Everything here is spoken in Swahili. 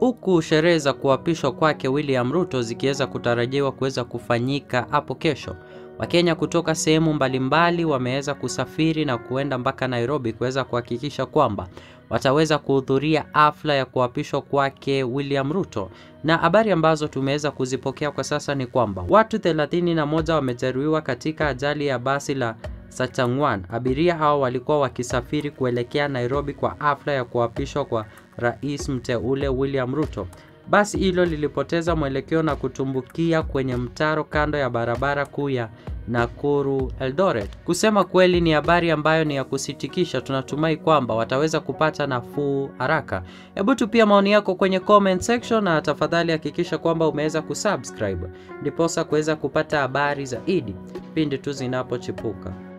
huku sherehe za kuapishwa kwake William Ruto zikiweza kutarajiwa kuweza kufanyika hapo kesho. Wakenya kutoka sehemu mbalimbali wameweza kusafiri na kuenda mpaka Nairobi kuweza kuhakikisha kwamba wataweza kuhudhuria hafla ya kuapishwa kwake William Ruto. Na habari ambazo tumeweza kuzipokea kwa sasa ni kwamba watu 31 wamejeruhiwa katika ajali ya basi la Sachangwan. Abiria hao walikuwa wakisafiri kuelekea Nairobi kwa hafla ya kuapishwa kwa rais mteule William Ruto. Basi hilo lilipoteza mwelekeo na kutumbukia kwenye mtaro kando ya barabara kuu ya Nakuru Eldoret. Kusema kweli ni habari ambayo ni ya kusitikisha. Tunatumai kwamba wataweza kupata nafuu haraka. Hebu tupia maoni yako kwenye comment section, na tafadhali hakikisha kwamba umeweza kusubscribe ndiposa kuweza kupata habari zaidi pindi tu zinapochipuka.